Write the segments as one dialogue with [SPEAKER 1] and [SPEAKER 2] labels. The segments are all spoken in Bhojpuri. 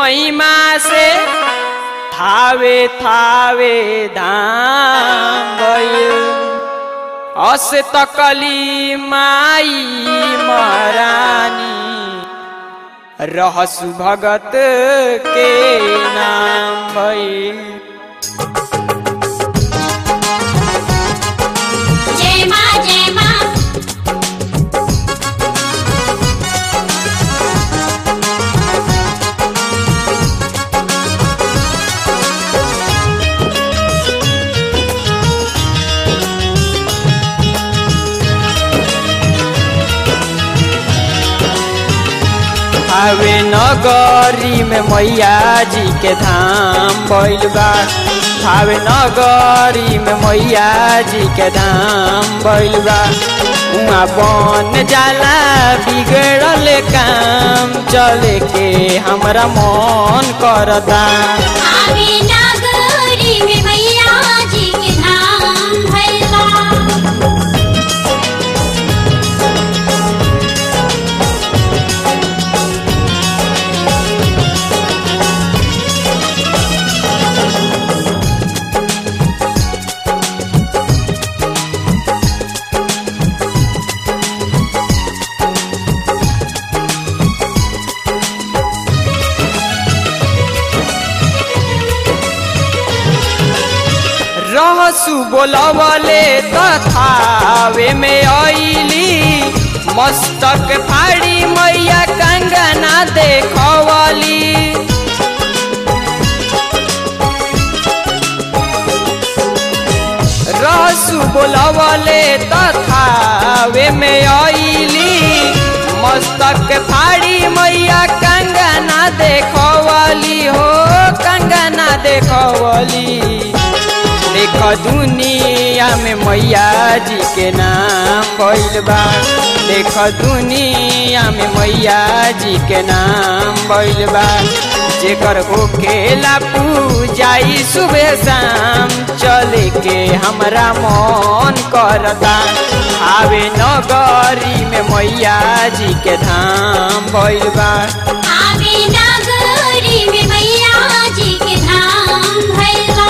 [SPEAKER 1] महिमा से थावे थावे धाम गइल अस तकली माई महारानी रहसु भगत के नाम भइल
[SPEAKER 2] जय माँ जय माँ
[SPEAKER 1] आवे नगरी में मैया जी के धाम भइल बा आवे नगरी में मैया जी के धाम भइल बा उहाँ बन जाला बिगड़ल काम चले के हमरा मन करता
[SPEAKER 2] आवे नागरी में मैया जी के धाम भैया
[SPEAKER 1] रहसु बोलवले तथावे में आईली मस्तक फाड़ी मैया कंगना देखवली रहसु बोलवले तथावे में आईली मस्तक फाड़ी मैया कंगना देखवली हो कंगना देखवली देख दुनिया में मैया जी के नाम भइल बा देख दुनिया में मैया जी के नाम भइल बा जेकर होकेला पूजाई सुबह शाम चले के हमरा मन करता आवे नगरी में मैया जी के धाम भइल बा
[SPEAKER 2] आवे नागरी में मैया जी के धाम भैया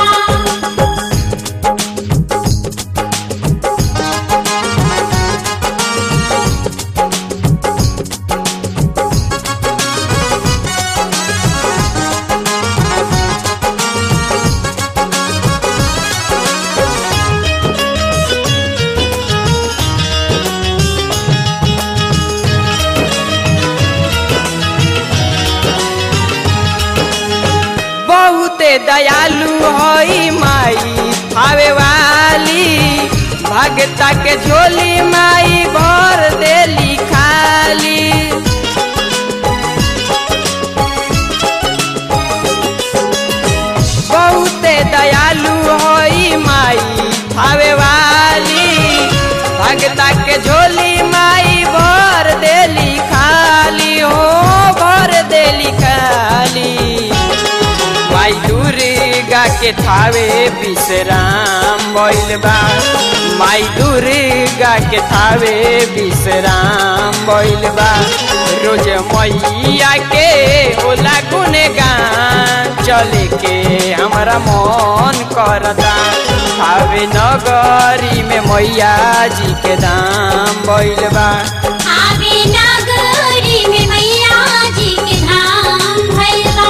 [SPEAKER 1] बहुते दयालु हई माई आवे वाली भगता के झोली माई भर देली खाली बहुते दयालु हई माई आवे वाली भगता के झोली माई भर देली खाली हो भर देली खाली माई दुर्गा के थावे विश्राम भइल बा माई दुर्गा के थावे विश्राम भइल बा रोज मैया के ओला गुनगान चले के हमरा मन करता थावे नगरी में मैया जी के दाम भइल बा
[SPEAKER 2] आवे नागरी में मैया जी के धाम भैया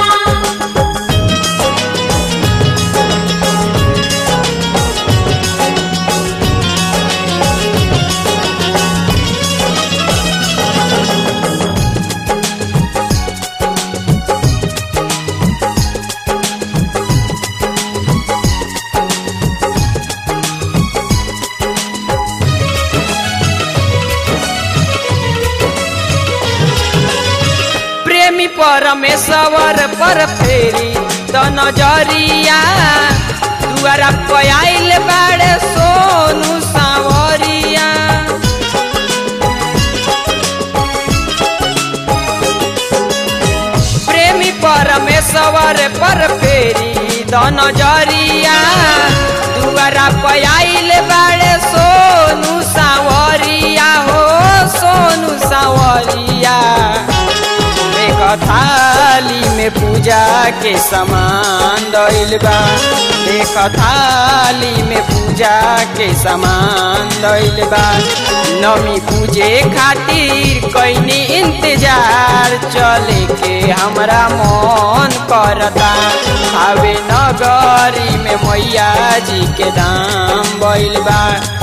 [SPEAKER 1] प्रेमी परमेश्वर पर फेरी त नजरिया दुआरा पयाइल बाड़े सोनू सावरिया प्रेमी परमेश्वर पर फेरी त नजरिया दुआरा पयाइल बाड़े सोनू सावरिया हो सोनू सावरिया एक थाली में पूजा के सामान दैल बा देख थाली में पूजा के सामान दैल बा नमी पूजे खातिर कैनी इंतजार चले के हमरा मन करता आवे नगरी में मैया जी के दाम बैल बा